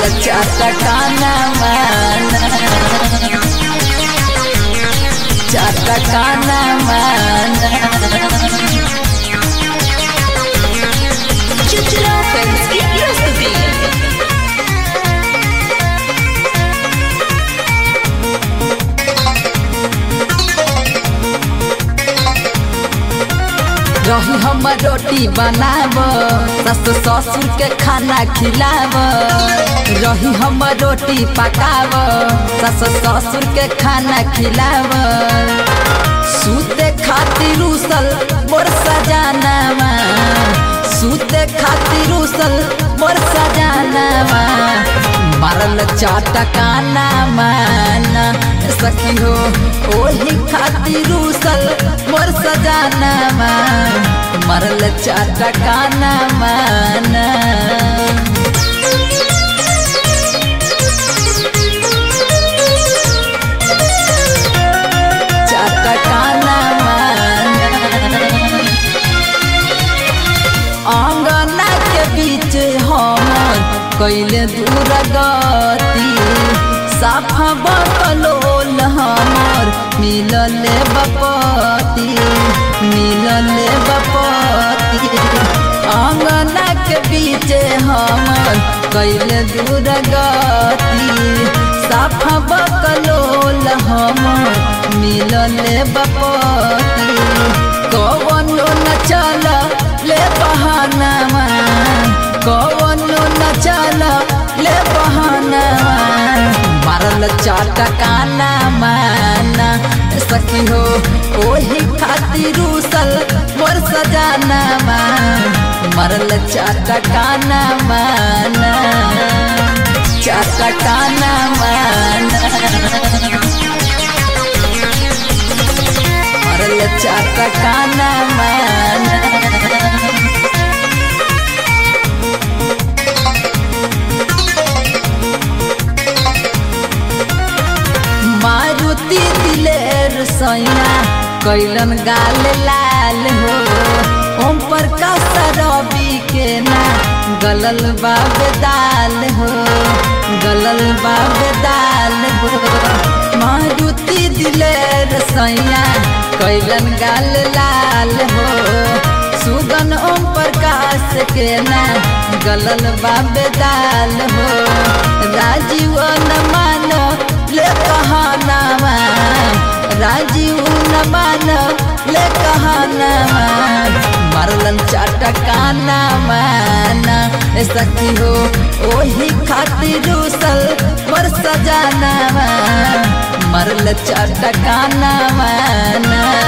चटकाना माना चटकाना माना चिचिरा फिल्म्स की प्रस्तुति रही हम रोटी बनाब सस ससुर के खाना खिलाब रही हम रोटी पकाब सस ससुर के खाना खिलाब सूते खातिर उसल मोर सजानावा सूते खातिर उसल मोर सजानावा मारल चाटकाना माना सखी हो ओही खातिर उसल मोर सजानावा मरल चाटकाना माना चटकाना माना आंगना के बीच हमर कैले दूर गति साफा बकलोल हमर मिलले बपति मिलले बपति आंगना के बीच हमर कैले दूर गति साफा बकलोल हमर मिलले बपति कवनो न चल ले बहानावा कवनो न चल ले बहानावा मारल चाटकाना माना सखी हो ओही खातिर उसल मोर सजानावा मरल चाटकाना माना चाटकाना माना मरल चाटकाना माना मारुति दिलेर सैना कैलन गाल लाल हो ओम पर का रवि के ना गलल बाबे दाल हो गलल बाबे दाल हो मारुति दिलेर सैया कैलन गाल लाल हो सुगन ओम प्रकाश के ना गलल बाबे दाल हो राजीव न मानो ले कहानावा राजीव न मानो ले कहानावा मरलन चटकाना माना ए सखी हो ओही खातिर उसल पर सजानावा मरल चटकाना माना